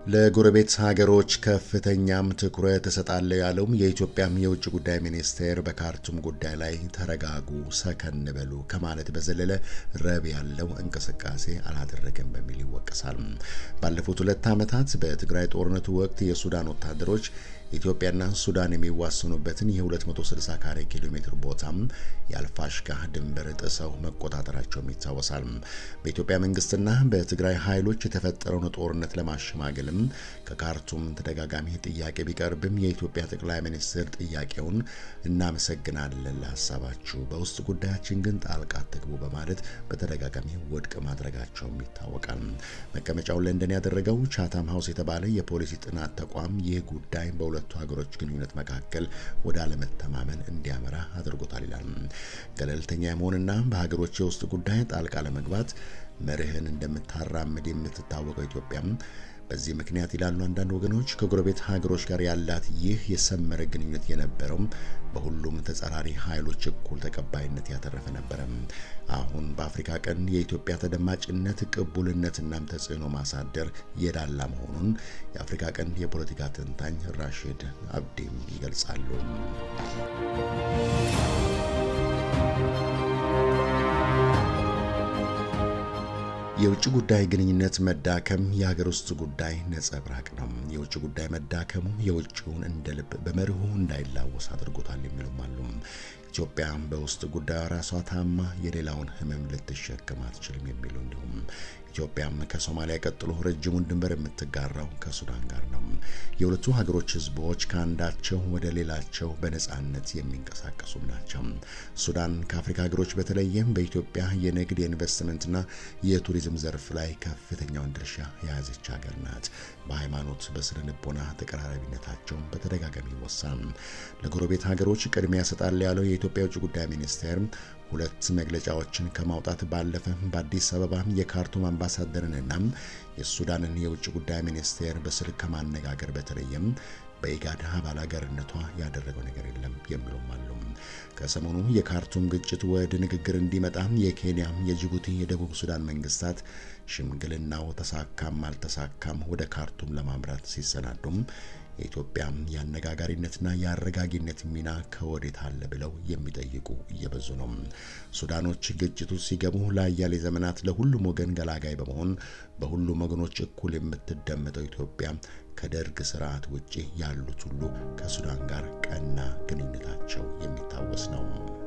ለጎረቤት ሀገሮች ከፍተኛም ትኩረት እሰጣለሁ ያለውም የኢትዮጵያም የውጭ ጉዳይ ሚኒስቴር በካርቱም ጉዳይ ላይ ተረጋጉ፣ ሰከን በሉ ከማለት በዘለለ ረብ ያለው እንቅስቃሴ አላደረገም በሚል ይወቀሳል። ባለፉት ሁለት ዓመታት በትግራይ ጦርነቱ ወቅት የሱዳን ወታደሮች ኢትዮጵያና ሱዳን የሚዋሰኑበትን የ260 ካሬ ኪሎ ሜትር ቦታም የአልፋሽጋ ድንበር ጥሰው መቆጣጠራቸውም ይታወሳል። በኢትዮጵያ መንግስትና በትግራይ ኃይሎች የተፈጠረውን ጦርነት ለማሸማገልም ከካርቱም ተደጋጋሚ ጥያቄ ቢቀርብም የኢትዮጵያ ጠቅላይ ሚኒስትር ጥያቄውን እናመሰግናለን ለሀሳባችሁ፣ በውስጥ ጉዳያችን ግን ጣልቃ አትግቡ በማለት በተደጋጋሚ ውድቅ ማድረጋቸውም ይታወቃል። መቀመጫውን ለንደን ያደረገው ቻታም ሀውስ የተባለ የፖሊሲ ጥናት ተቋም ይህ ጉዳይ በሁለቱ ሀገሮች ግንኙነት መካከል ወደ አለመተማመን እንዲያመራ አድርጎታል ይላል። ገለልተኛ የመሆንና በሀገሮች የውስጥ ጉዳይ ጣልቃ ለመግባት መርህን እንደምታራምድ የምትታወቀው ኢትዮጵያም በዚህ ምክንያት ይላሉ አንዳንድ ወገኖች ከጎረቤት ሀገሮች ጋር ያላት ይህ የሰመረ ግንኙነት የነበረው በሁሉም ተጻራሪ ኃይሎች እኩል ተቀባይነት ያተረፈ ነበረ። አሁን በአፍሪካ ቀንድ የኢትዮጵያ ተደማጭነት ቅቡልነትናም ተጽዕኖ ማሳደር የዳላ መሆኑን የአፍሪካ ቀንድ የፖለቲካ ተንታኝ ራሽድ አብዲም ይገልጻሉ። የውጭ ጉዳይ ግንኙነት መዳከም የሀገር ውስጥ ጉዳይ ነጸብራቅ ነው። የውጭ ጉዳይ መዳከሙ የውጭውን እንደ ልብ በመርሁ እንዳይላወስ አድርጎታል የሚሉም አሉ። ኢትዮጵያ በውስጥ ጉዳዩ ራሷ ታማ የሌላውን ሕመም ልትሸከም አትችልም የሚሉ እንዲሁም ኢትዮጵያም ከሶማሊያ ቀጥሎ ረጅሙን ድንበር የምትጋራው ከሱዳን ጋር ነው። የሁለቱ ሀገሮች ህዝቦች ከአንዳቸው ወደ ሌላቸው በነጻነት የሚንቀሳቀሱም ናቸው። ሱዳን ከአፍሪካ ሀገሮች በተለይም በኢትዮጵያ የንግድ የኢንቨስትመንትና የቱሪዝም ዘርፍ ላይ ከፍተኛውን ድርሻ የያዘች ሀገር ናት። በሃይማኖት በስነ ልቦና ተቀራራቢነታቸውን በተደጋጋሚ ይወሳል። ለጎረቤት ሀገሮች ቅድሚያ ያሰጣል ያለው የኢትዮጵያ የውጭ ጉዳይ ሚኒስቴር ሁለት መግለጫዎችን ከማውጣት ባለፈ በአዲስ አበባ የካርቱም አምባሳደርንና የሱዳንን የውጭ ጉዳይ ሚኒስቴር በስልክ ከማነጋገር በተለየም በኢጋድ አባል ሀገርነቷ ያደረገው ነገር የለም የሚሉም አሉ። ከሰሞኑ የካርቱም ግጭት ወደ ንግግር እንዲመጣ የኬንያ፣ የጅቡቲ፣ የደቡብ ሱዳን መንግስታት ሽምግልናው ተሳካም አልተሳካም ወደ ካርቱም ለማምራት ሲሰናዱም የኢትዮጵያ የአነጋጋሪነትና የአረጋጊነት ሚና ከወዴት አለ ብለው የሚጠይቁ እየበዙ ነው። ሱዳኖች ግጭቱ ሲገቡ ለአያሌ ዘመናት ለሁሉም ወገን ገላጋይ በመሆን በሁሉም ወገኖች እኩል የምትደመጠው ኢትዮጵያ ከደርግ ስርዓት ውጪ ያሉት ሁሉ ከሱዳን ጋር ቀና ግንኙነታቸው የሚታወስ ነው።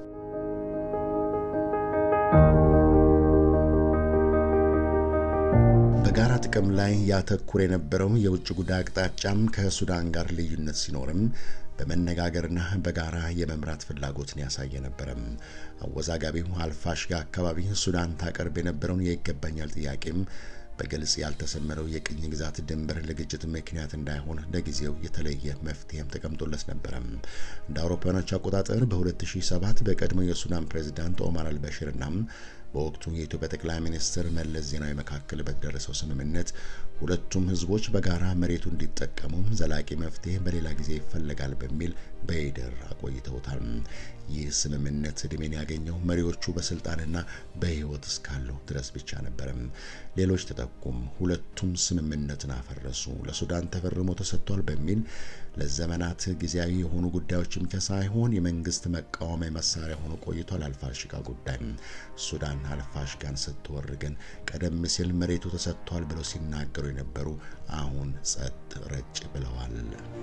በጋራ ጥቅም ላይ ያተኩር የነበረው የውጭ ጉዳይ አቅጣጫም ከሱዳን ጋር ልዩነት ሲኖርም በመነጋገርና በጋራ የመምራት ፍላጎትን ያሳየ ነበረም። አወዛጋቢው አልፋሽጋ አካባቢ ሱዳን ታቀርብ የነበረውን የይገባኛል ጥያቄም በግልጽ ያልተሰመረው የቅኝ ግዛት ድንበር ለግጭት ምክንያት እንዳይሆን ለጊዜው የተለየ መፍትሄም ተቀምጦለት ነበረ። እንደ አውሮፓውያኖች አቆጣጠር በ2007 በቀድሞው የሱዳን ፕሬዚዳንት ኦማር አልበሽርና በወቅቱ የኢትዮጵያ ጠቅላይ ሚኒስትር መለስ ዜናዊ መካከል በተደረሰው ስምምነት ሁለቱም ህዝቦች በጋራ መሬቱ እንዲጠቀሙ ዘላቂ መፍትሄ በሌላ ጊዜ ይፈለጋል በሚል በይደር አቆይተውታል። ይህ ስምምነት እድሜን ያገኘው መሪዎቹ በስልጣንና በህይወት እስካሉ ድረስ ብቻ ነበረም። ሌሎች ተጠቁም፣ ሁለቱም ስምምነትን አፈረሱ፣ ለሱዳን ተፈርሞ ተሰጥቷል በሚል ለዘመናት ጊዜያዊ የሆኑ ጉዳዮች ብቻ ሳይሆን የመንግስት መቃወሚያ መሳሪያ ሆኖ ቆይቷል። አልፋሽጋ ጉዳይ ሱዳን አልፋሽጋን ስትወር ግን ቀደም ሲል መሬቱ ተሰጥቷል ብለው ሲናገሩ የነበሩ አሁን ጸጥ ረጭ ብለዋል።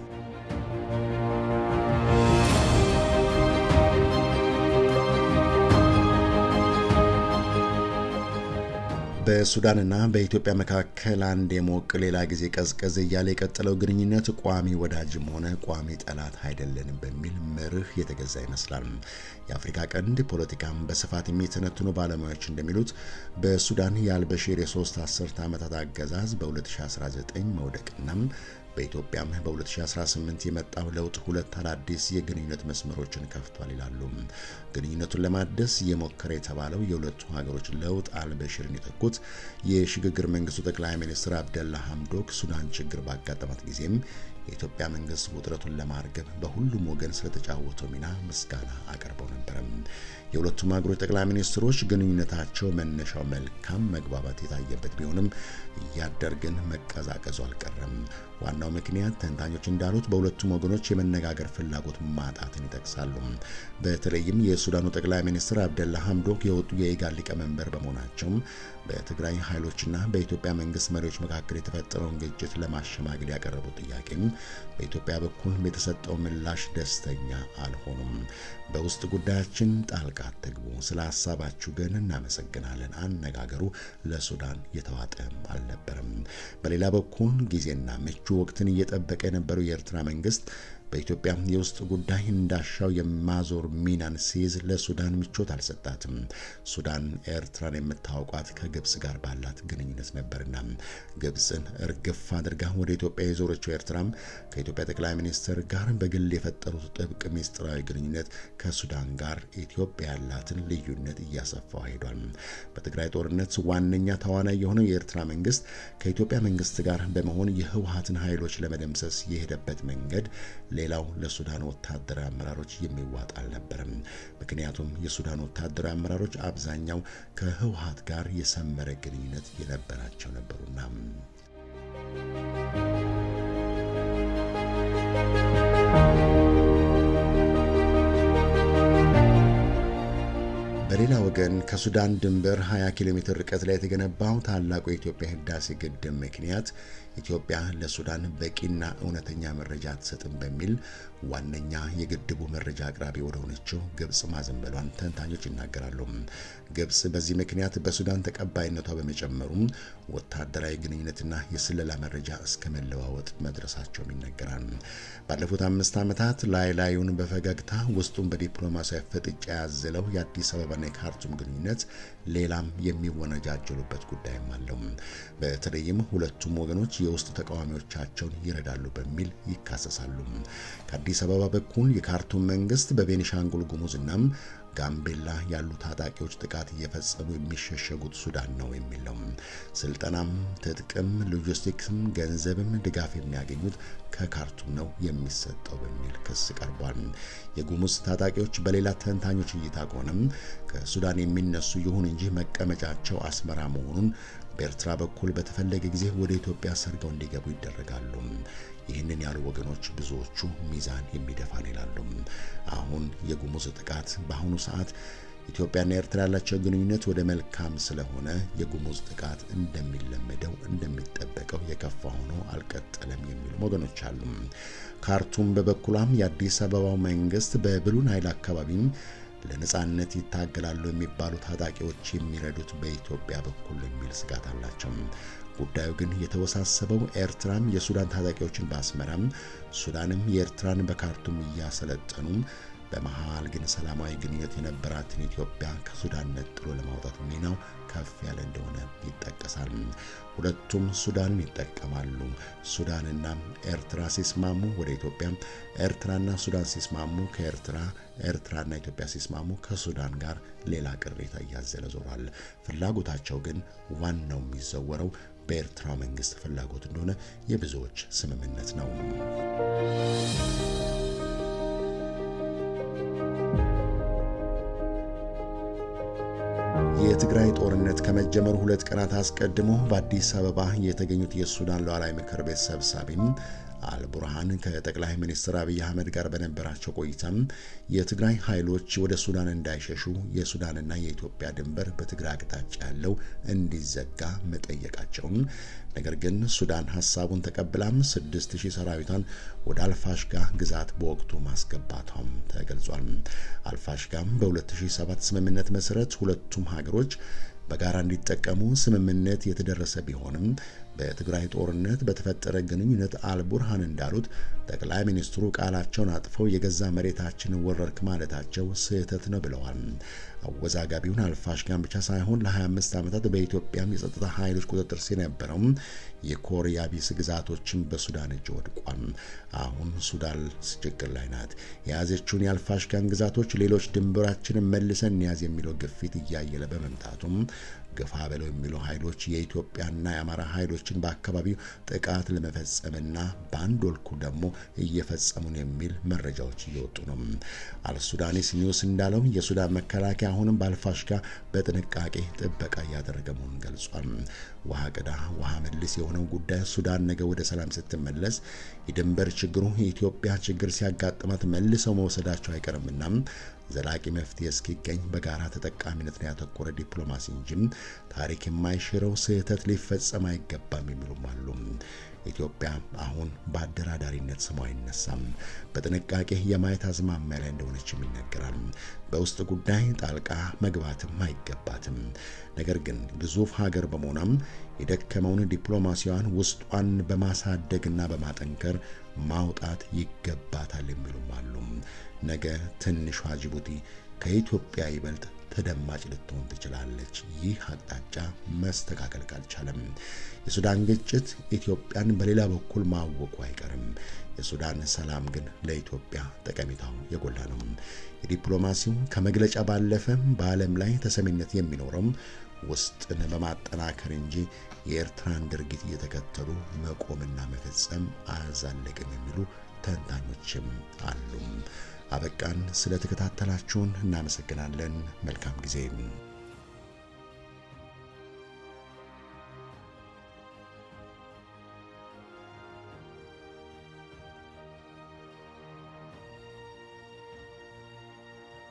በሱዳንና በኢትዮጵያ መካከል አንድ የሞቅ ሌላ ጊዜ ቀዝቀዝ እያለ የቀጠለው ግንኙነት ቋሚ ወዳጅም ሆነ ቋሚ ጠላት አይደለንም በሚል መርህ የተገዛ ይመስላል። የአፍሪካ ቀንድ ፖለቲካም በስፋት የሚተነትኑ ባለሙያዎች እንደሚሉት በሱዳን የአልበሺር የሶስት አስርት ዓመታት አገዛዝ በ2019 መውደቅና በኢትዮጵያም በ2018 የመጣው ለውጥ ሁለት አዳዲስ የግንኙነት መስመሮችን ከፍቷል ይላሉ። ግንኙነቱን ለማደስ እየሞከረ የተባለው የሁለቱ ሀገሮች ለውጥ አልበሽርን የተኩት የሽግግር መንግስቱ ጠቅላይ ሚኒስትር አብደላ ሐምዶክ ሱዳን ችግር ባጋጠማት ጊዜም የኢትዮጵያ መንግስት ውጥረቱን ለማርገብ በሁሉም ወገን ስለተጫወተው ሚና ምስጋና አቅርበው ነበረ። የሁለቱም ሀገሮች ጠቅላይ ሚኒስትሮች ግንኙነታቸው መነሻው መልካም መግባባት የታየበት ቢሆንም እያደር ግን መቀዛቀዙ አልቀረም። ዋናው ምክንያት ተንታኞች እንዳሉት በሁለቱም ወገኖች የመነጋገር ፍላጎት ማጣትን ይጠቅሳሉ። በተለይም የሱዳኑ ጠቅላይ ሚኒስትር አብደላ ሐምዶክ የወጡ የኢጋድ ሊቀመንበር በመሆናቸው በትግራይ ኃይሎችና በኢትዮጵያ መንግስት መሪዎች መካከል የተፈጠረውን ግጭት ለማሸማገል ያቀረቡት ጥያቄም በኢትዮጵያ በኩል የተሰጠው ምላሽ ደስተኛ አልሆኑም። በውስጥ ጉዳያችን ጣልቃ አትግቡ፣ ስለ ሀሳባችሁ ግን እናመሰግናለን። አነጋገሩ ለሱዳን የተዋጠ አልነበረም። በሌላ በኩል ጊዜና ምቹ ወቅትን እየጠበቀ የነበረው የኤርትራ መንግስት በኢትዮጵያ የውስጥ ጉዳይ እንዳሻው የማዞር ሚናን ሲይዝ ለሱዳን ምቾት አልሰጣትም። ሱዳን ኤርትራን የምታውቋት ከግብጽ ጋር ባላት ግንኙነት ነበርና ግብጽን እርግፍ አድርጋ ወደ ኢትዮጵያ የዞረችው ኤርትራም ከኢትዮጵያ ጠቅላይ ሚኒስትር ጋር በግል የፈጠሩት ጥብቅ ሚስጥራዊ ግንኙነት ከሱዳን ጋር ኢትዮጵያ ያላትን ልዩነት እያሰፋው ሄዷል። በትግራይ ጦርነት ዋነኛ ተዋናይ የሆነው የኤርትራ መንግስት ከኢትዮጵያ መንግስት ጋር በመሆን የህወሀትን ኃይሎች ለመደምሰስ የሄደበት መንገድ ሌላው ለሱዳን ወታደራዊ አመራሮች የሚዋጥ አልነበረም። ምክንያቱም የሱዳን ወታደራዊ አመራሮች አብዛኛው ከህወሀት ጋር የሰመረ ግንኙነት የነበራቸው ነበሩና። በሌላ ወገን ከሱዳን ድንበር 20 ኪሎ ሜትር ርቀት ላይ የተገነባው ታላቁ የኢትዮጵያ ህዳሴ ግድብ ምክንያት ኢትዮጵያ ለሱዳን በቂና እውነተኛ መረጃ አትሰጥም በሚል ዋነኛ የግድቡ መረጃ አቅራቢ ወደ ሆነችው ግብጽ ማዘንበሏን ተንታኞች ይናገራሉ። ግብጽ በዚህ ምክንያት በሱዳን ተቀባይነቷ በመጨመሩም ወታደራዊ ግንኙነትና የስለላ መረጃ እስከ መለዋወጥ መድረሳቸውም ይነገራል። ባለፉት አምስት ዓመታት ላይ ላዩን በፈገግታ ውስጡን በዲፕሎማሲያዊ ፍጥጫ ያዘለው የአዲስ አበባና የካርቱም ግንኙነት ሌላም የሚወነጃጀሉበት ጉዳይም አለው። በተለይም ሁለቱም ወገኖች የውስጥ ተቃዋሚዎቻቸውን ይረዳሉ በሚል ይካሰሳሉ። ከአዲስ አበባ በኩል የካርቱም መንግስት በቤኒሻንጉል ጉሙዝና ጋምቤላ ያሉ ታጣቂዎች ጥቃት እየፈጸሙ የሚሸሸጉት ሱዳን ነው የሚል ነው። ስልጠናም፣ ትጥቅም፣ ሎጂስቲክስም ገንዘብም ድጋፍ የሚያገኙት ከካርቱም ነው የሚሰጠው በሚል ክስ ቀርቧል። የጉሙዝ ታጣቂዎች በሌላ ተንታኞች እይታ ከሆነም ከሱዳን የሚነሱ ይሁን እንጂ መቀመጫቸው አስመራ መሆኑን በኤርትራ በኩል በተፈለገ ጊዜ ወደ ኢትዮጵያ ሰርገው እንዲገቡ ይደረጋሉ። ይህንን ያሉ ወገኖች ብዙዎቹ ሚዛን የሚደፋን ይላሉ። አሁን የጉሙዝ ጥቃት በአሁኑ ሰዓት ኢትዮጵያና ኤርትራ ያላቸው ግንኙነት ወደ መልካም ስለሆነ የጉሙዝ ጥቃት እንደሚለመደው እንደሚጠበቀው የከፋ ሆኖ አልቀጠለም የሚሉ ወገኖች አሉ። ካርቱም በበኩሏም የአዲስ አበባው መንግስት በብሉ ናይል አካባቢም ለነጻነት ይታገላሉ የሚባሉ ታጣቂዎች የሚረዱት በኢትዮጵያ በኩል የሚል ስጋት አላቸው። ጉዳዩ ግን የተወሳሰበው ኤርትራም የሱዳን ታጣቂዎችን በአስመራም ሱዳንም የኤርትራን በካርቱም እያሰለጠኑ በመሃል ግን ሰላማዊ ግንኙነት የነበራትን ኢትዮጵያ ከሱዳን ነጥሎ ለማውጣት ሚናው ከፍ ያለ እንደሆነ ይጠቀሳል። ሁለቱም ሱዳንን ይጠቀማሉ። ሱዳንና ኤርትራ ሲስማሙ ወደ ኢትዮጵያ፣ ኤርትራና ሱዳን ሲስማሙ ከኤርትራ፣ ኤርትራና ኢትዮጵያ ሲስማሙ ከሱዳን ጋር ሌላ ቅሬታ እያዘለ ዞሯል። ፍላጎታቸው ግን ዋናው የሚዘወረው በኤርትራ መንግስት ፍላጎት እንደሆነ የብዙዎች ስምምነት ነው። የትግራይ ጦርነት ከመጀመሩ ሁለት ቀናት አስቀድሞ በአዲስ አበባ የተገኙት የሱዳን ሉዓላዊ ምክር ቤት ሰብሳቢም አልቡርሃን ከጠቅላይ ሚኒስትር አብይ አህመድ ጋር በነበራቸው ቆይታም የትግራይ ኃይሎች ወደ ሱዳን እንዳይሸሹ የሱዳንና የኢትዮጵያ ድንበር በትግራይ አቅጣጫ ያለው እንዲዘጋ መጠየቃቸውን ነገር ግን ሱዳን ሀሳቡን ተቀብላም 6000 ሰራዊቷን ወደ አልፋሽጋ ግዛት በወቅቱ ማስገባቷም ተገልጿል። አልፋሽጋም በ2007 ስምምነት መሰረት ሁለቱም ሀገሮች በጋራ እንዲጠቀሙ ስምምነት የተደረሰ ቢሆንም በትግራይ ጦርነት በተፈጠረ ግንኙነት አልቡርሃን እንዳሉት ጠቅላይ ሚኒስትሩ ቃላቸውን አጥፈው የገዛ መሬታችንን ወረርክ ማለታቸው ስህተት ነው ብለዋል። አወዛጋቢውን አልፋሽጋን ብቻ ሳይሆን ለ25 ዓመታት በኢትዮጵያም የጸጥታ ኃይሎች ቁጥጥር ስር የነበረው የኮሪያ ቢስ ግዛቶችን በሱዳን እጅ ወድቋል። አሁን ሱዳን ችግር ላይ ናት። የያዘችውን የአልፋሽጋን ግዛቶች ሌሎች ድንበራችንን መልሰን እንያዝ የሚለው ግፊት እያየለ በመምጣቱም ግፋ በለው የሚሉ ኃይሎች የኢትዮጵያና የአማራ ኃይሎችን በአካባቢው ጥቃት ለመፈጸምና በአንድ ወልኩ ደግሞ እየፈጸሙን የሚል መረጃዎች እየወጡ ነው። አልሱዳኒስ ኒውስ እንዳለው የሱዳን መከላከያ አሁንም በአልፋሽጋ በጥንቃቄ ጥበቃ እያደረገ መሆኑን ገልጿል። ውሃ ቅዳ ውሃ መልስ የሆነው ጉዳይ ሱዳን ነገ ወደ ሰላም ስትመለስ የድንበር ችግሩ የኢትዮጵያ ችግር ሲያጋጥማት መልሰው መውሰዳቸው አይቀርምና ዘላቂ መፍትሄ እስኪገኝ በጋራ ተጠቃሚነት ላይ ያተኮረ ዲፕሎማሲ እንጂ ታሪክ የማይሽረው ስህተት ሊፈጸም አይገባም የሚሉም አሉ። ኢትዮጵያ አሁን በአደራዳሪነት ስሟ አይነሳም። በጥንቃቄ የማየት አዝማሚያ ላይ እንደሆነችም ይነገራል። በውስጥ ጉዳይ ጣልቃ መግባትም አይገባትም። ነገር ግን ግዙፍ ሀገር በመሆኗም የደከመውን ዲፕሎማሲዋን ውስጧን በማሳደግና በማጠንከር ማውጣት ይገባታል የሚሉም አሉ። ነገ ትንሿ ጅቡቲ ከኢትዮጵያ ይበልጥ ተደማጭ ልትሆን ትችላለች። ይህ አቅጣጫ መስተካከል ካልቻለም የሱዳን ግጭት ኢትዮጵያን በሌላ በኩል ማወቁ አይቀርም። የሱዳን ሰላም ግን ለኢትዮጵያ ጠቀሜታው የጎላ ነው። የዲፕሎማሲው ከመግለጫ ባለፈ በዓለም ላይ ተሰሚነት የሚኖረው ውስጥን በማጠናከር እንጂ የኤርትራን ድርጊት እየተከተሉ መቆምና መፈጸም አያዛልቅም የሚሉ ተንታኞችም አሉ። አበቃን። ስለተከታተላችሁን እናመሰግናለን። መልካም ጊዜ